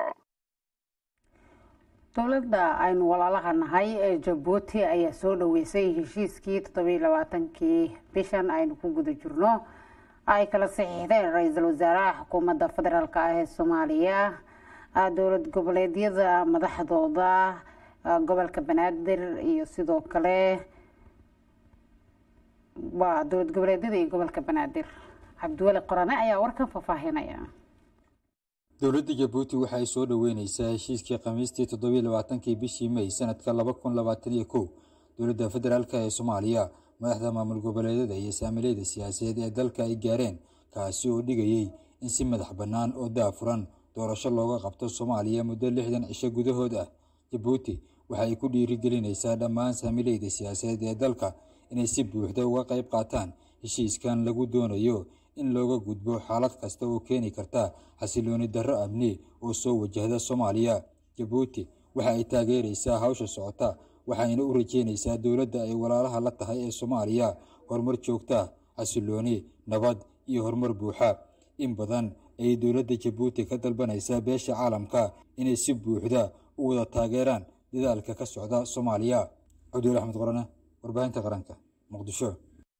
[SPEAKER 1] dowladda aynu walaalaha nahay ee jabuuti ayaa soo dhaweysay heshiiskii toddobiiy labaatankii bishan aynu ku guda jirno ay kala saxiixdeen ra-iisul wasaaraha xukuumadda federaalk ah ee soomaaliya dowlad goboleedyada madaxdooda gobolka banaadir iyo sidoo kale waa dowlad goboleedyada iyo gobolka banaadir cabdiweli qorane ayaa warkan faahfaahinaya
[SPEAKER 9] dowladda jabuuti waxa ay soo dhoweyneysaa heshiiskii khamiistii toddobiiy labaatankii bishii may sanadka laba kun labaatan iyo kow dowladda federaalk ee soomaaliya madaxda maamul goboleedyada iyo saamileyda siyaasadeed ee dalka ay gaareen kaasi oo dhigayey in si madax bannaan oo daafuran doorasho looga qabto soomaaliya muddo lixdan cisho gudahood ah jabuuti waxa ay ku dhiirigelinaysaa dhammaan saamileyda siyaasadeed ee dalka inay si buuxda uga qayb qaataan heshiiskan lagu doonayo in looga gudbo xaalad kasta oo keeni karta xasilooni darro amni oo soo wajahda soomaaliya jabuuti waxa ay taageeraysaa hawsha socota waxayna u rajeynaysaa dowladda ay walaalaha la tahay ee soomaaliya horumar joogta xasilooni nabad iyo horumar buuxa in badan ayay dowladda jabuuti ka dalbanaysaa beesha caalamka inay si buuxda u wada taageeraan dadaalka ka socda soomaaliya cabduul axmed qorane warbaahinta qaranka muqdisho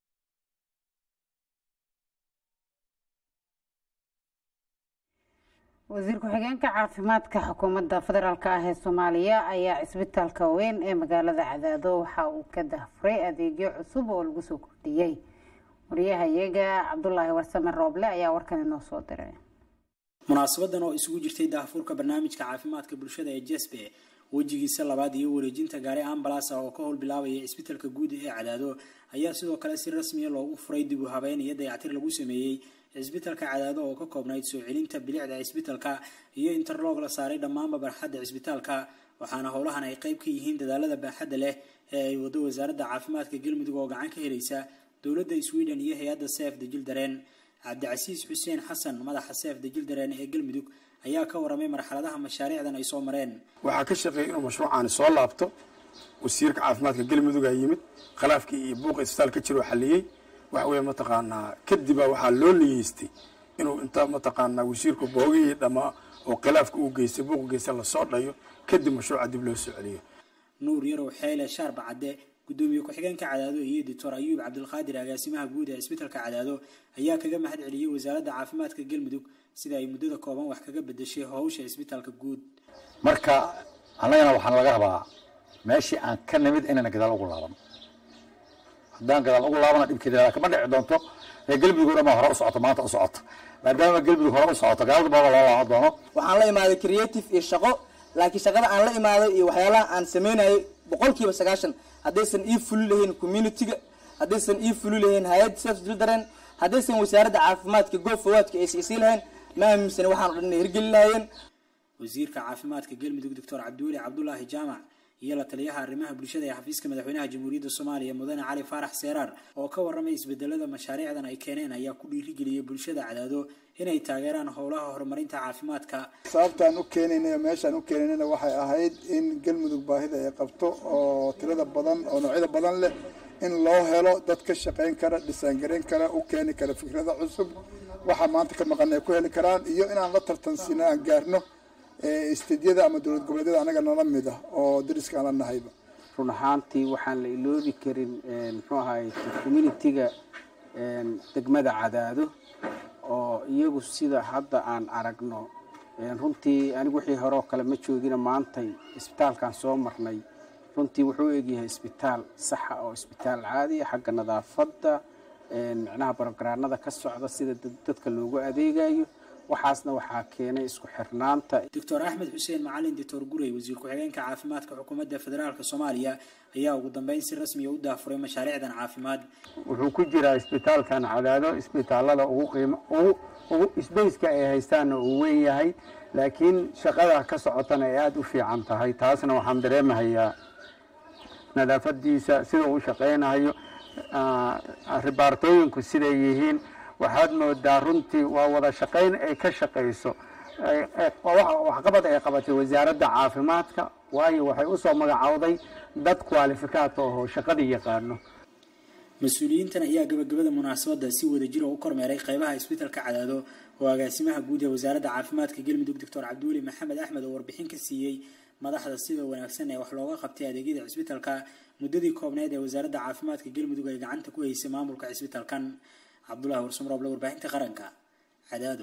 [SPEAKER 1] wasiir ku-xigeenka caafimaadka xukuumadda federaalk ah ee soomaaliya ayaa cisbitaalka weyn ee magaalada cadaado waxa uu ka dahfuray adeegyo cusub oo lagu soo kordhiyey wariyahayaga cabdulaahi warsame rooble ayaa warkan inoo soo diray
[SPEAKER 6] munaasabadan oo isugu jirtay daahfuurka barnaamijka caafimaadka bulshada ee jesbe wejigiisa labaad iyo wareejinta gaari ambalasa oo ka howl bilaabaya cisbitaalka guud ee cadaado ayaa sidoo kale si rasmiya loogu furay dib u habeyn iyo dayactir lagu sameeyey cisbitaalka cadaado oo ka koobnayd soo celinta bilicda cisbitaalka iyo interloog la saaray dhammaanba barxadda cisbitaalka waxaana howlahan ay qayb ka yihiin dadaalada baaxadda leh ee ay wado wasaaradda caafimaadka galmudug oo gacan ka helaysa dowladda sweden iyo hay-adda seef dajil dareen cabdicasiis xuseen xasan madaxa seef dajil dareen ee galmudug ayaa ka waramay marxaladaha mashaariicdan ay soo mareen
[SPEAKER 11] waxaa ka shaqeeyay inuu mashruucaani soo laabto wasiirka caafimaadka galmudug aa yimid khilaafkii iyo buuqa isbitaal ka jiroo xaliyey waxa weeye mataqaanaa kadibaa waxaa loo niyeystay inuu inta mataqaanaa wasiirku boogihii dhammaa oo khilaafka uu geystay buuqa geystay lasoo dhayo kadib mashruuca dib loo soo celiyo
[SPEAKER 6] nuur yarow xeyle shaarba cadde gudoomiye ku-xigeenka cadaado iyo doctor ayuub cabdilqaadir agaasimaha guud ee cisbitaalka cadaado ayaa kaga mahad celiyey wasaaradda caafimaadka galmudug sida ay muddada kooban wax kaga bedeshay howsha cisbitaalka guud
[SPEAKER 13] marka annagana waxaan laga rabaa meeshii aan ka nimid inayna gadaal ugu laaban haddaan gadaal ugu laabana dhibkeeda kama dhici doonto ee galmudug o dhan baa hore u socoto maanta u socoto maadaama galmudug hore u socoto gaalada baaba loo laaban doono
[SPEAKER 14] waxaan la imaaday creative iyo shaqo laakiin shaqada aan la imaaday iyo waxyaalaha aan sameynayay boqolkiiba sagaashan haddaysan ii fuli lahayn communitiga haddaysan ii fuli lahayn hay-adda self children haddaysan wasaaradda caafimaadka goob fawaadka aysan isii lahayn ma aaminsan waxaan o dhan inay hirgeli lahaayeen
[SPEAKER 6] wasiirka caafimaadka galmudug doctor cabdiweli cabdulaahi jaamac iyo la taliyaha arrimaha bulshada ee xafiiska madaxweynaha jamhuuriyadda soomaaliya mudane cali faarax seeraar oo ka waramay isbedelada mashaariicdan ay keeneen ayaa ku dhiirigeliyay bulshada cadaado inay taageeraan howlaha horumarinta caafimaadka
[SPEAKER 25] sababtaan u keenayna meeshaan u keenaynana waxay ahayd in galmudug baahida ay qabto oo tirada badan oo noocyada badan leh in loo helo dad ka shaqayn kara dhisaangarayn kara u keeni kara fikrada cusub waxaa maanta ka maqan ay ku heli karaan iyo inaan la tartansino aan gaarno isteedyada ama dowlad goboleedyada anaga nala mid ah oo dariska aan la nahayba
[SPEAKER 26] run ahaantii waxaan la iloobi karin muxuu ahaay communitiga degmada cadaado oo iyagu sida hadda aan aragno runtii anigu wixii hore oo kale ma joogina maantay isbitaalkan soo marnay runtii wuxuu egyahay isbitaal saxa oo isbitaal caadiya xagga nadaafadda micnaha barogaraanada ka socda sida dadka loogu adeegayo waxaasna waxaa keenay isku xirnaanta
[SPEAKER 6] doctor axmed xuseen macalin doctor gurey wasiir ku-xigeenka caafimaadka xukuumadda federaalk soomaaliya ayaa ugu dambeyn si rasmiya u daafuray mashaariicdan caafimaad
[SPEAKER 26] wuxuu ku jiraa isbitaalkan cadaado isbitaalada ugu qiimo ugu ugu isbeyska ay haystaanna uu weyn yahay laakiin shaqada ka socotana ay aada u fiican tahay taasna waxaan dareemahayaa nadaafadiisa sida uu shaqaynayo ribaartooyinku siday yihiin waxaad moodaa runtii waa wada shaqayn ay ka shaqayso waxqabad ay qabatay wasaaradda caafimaadka waayo waxay usoo magacowday dad kwalifikaat oo shaqadii yaqaano
[SPEAKER 6] mas-uuliyiintan ayaa gabagabada munaasabadda si wadajir oo u kormeeray qeybaha isbitaalka cadaado oo agaasimaha guud ee wasaaradda caafimaadka galmudug doctor cabdiweli maxamed axmed oo warbixin ka siiyey madaxda sida wanaagsan ee wax looga qabtay adeegyada cisbitaalka muddadii koobneed ee wasaaradda caafimaadka galmudug ay gacanta ku haysay maamulka cisbitaalkan cabdulahi warsamrooble warbaahinta qaranka cadaado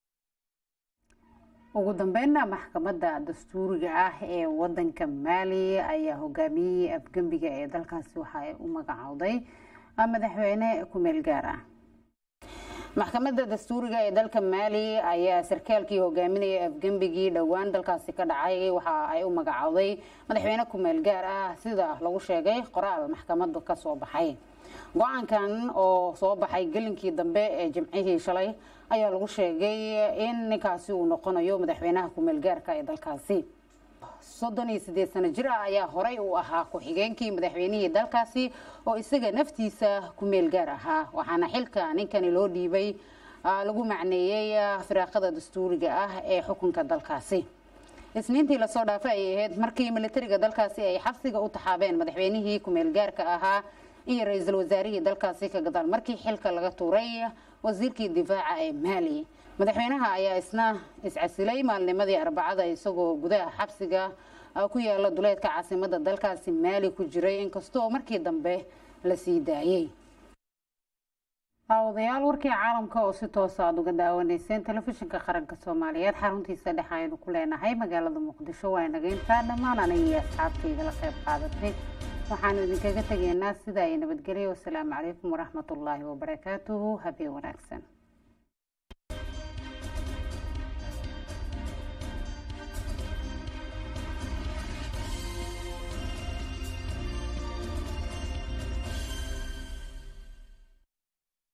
[SPEAKER 1] ugu dambeynna maxkamadda dastuuriga ah ee wadanka maali ayaa hogaamiyey afgembiga ee dalkaasi waxa ay u magacowday madaxweyne ku-meel gaar ah maxkamadda dastuuriga ee dalka maali ayaa sarkaalkii hogaaminaya afgembigii dhowaan dalkaasi ka dhacay waxa ay u magacowday madaxweyne ku-meel gaar ah sida lagu sheegay qoraal maxkamaddu ka soo baxay go-aankan oo soo baxay gelinkii dambe ee jimcihii shalay ayaa lagu sheegay in ninkaasi uu noqonayo madaxweynaha ku-meel gaarka ee dalkaasi soddon iyo sideed sano jir ah ayaa horey uu ahaa ku-xigeenkii madaxweynihii dalkaasi oo isaga naftiisa ku-meel gaar ahaa waxaana xilka ninkani loo dhiibay lagu macneeyey firaaqada dastuuriga ah ee xukunka dalkaasi isniintii lasoo dhaafay ayay ahayd markii militariga dalkaasi ay xabsiga u taxaabeen madaxweynihii ku-meel gaarka ahaa iyo ra-iisul wasaarihii dalkaasi ka gadaal markii xilka laga tuuray wasiirkii difaaca ee maali madaxweynaha ayaa isna iscasilay maalnimadii arbacada isagoo gudaha xabsiga ku yaala duleedka caasimada dalkaasi maali ku jiray inkastoo markii dambe la sii daayey daawadayaal warkii caalamka oo si toosa aada uga daawanayseen telefishinka qaranka soomaaliyeed xaruntiisa dhex aynu ku leenahay magaalada muqdisho waa inaga intaa dhammaan anigii asxaabtayda la qayb qaadatay waxaanu idinkaga tegaynaa sidaa iyo nabadgelyo wasalaamu calaykum waraxmatullaahi wabarakaatuhu habeen wanaagsan